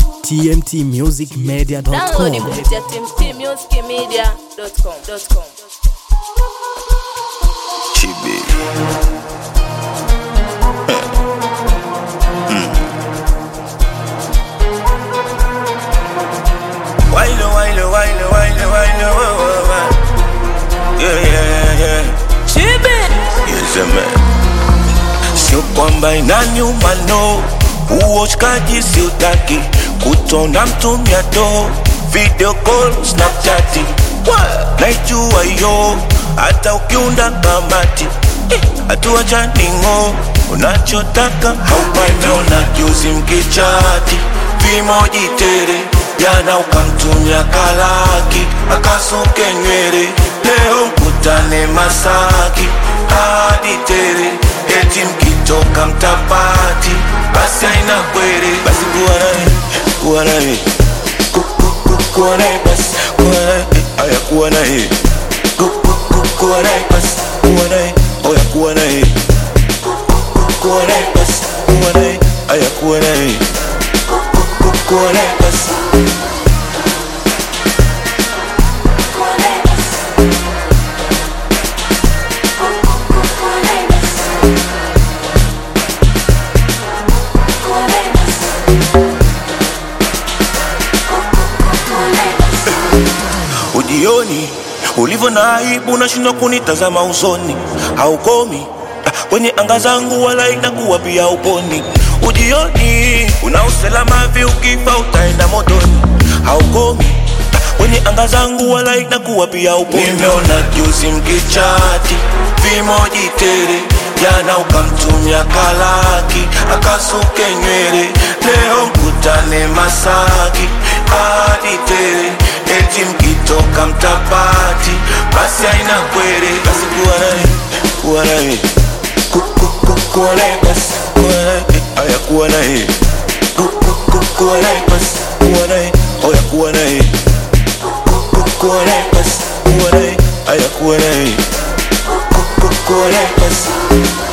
tmtmusicmedia.com. Download kupitia tmtmusicmedia.com. Chibi. Wile, wile, wile, wile, wile, wa, wa, wa. Yeah, yeah, yeah. Yes, man. Sio kwamba inanyuma no, uoshkaji siutaki, kutona mtumia do, video call, snapchat, naijua yo, hata ukiunda kamati hatua janingo, unachotaka haupati, ona juzi mkichati vimoji tere jana ukamtumia kalaki akasuke nywele, leo mkutane Masaki hadi tere, eti mkitoka mtapati, basi aina kwere, basi kuwa naye kuwa naye Ku- ku- ku- kuwa naye basi kuwa naye aya kuwa naye Ku- ku- ku- kuwa naye basi kuwa naye oya kuwa naye Ku- ku- ku- kuwa naye basi kuwa naye aya kuwa naye Ku- ku- kuwa naye basi ujioni ulivyo na aibu nashindwa kunitazama usoni haukomi ah, kwenye anga zangu wala inakuwa pia uponi ujioni una usalama vi ukifa utaenda motoni haukomi ah, kwenye anga zangu wala inakuwa pia uponi nimeona juzi mkichati vimoji tere jana ukamtumia kalaki akasuke nywele leo mkutane masaki hadi tere eti mkitoka mtapati basi aina kwere basi kuwa naye kuwa naye Ku- ku- ku- kuwa naye basi kuwa naye aya kuwa naye Ku- ku- ku- kuwa naye basi kuwa naye oya kuwa naye Ku- ku- kuwa naye basi kuwa naye aya kuwa naye Ku- ku- kuwa naye basi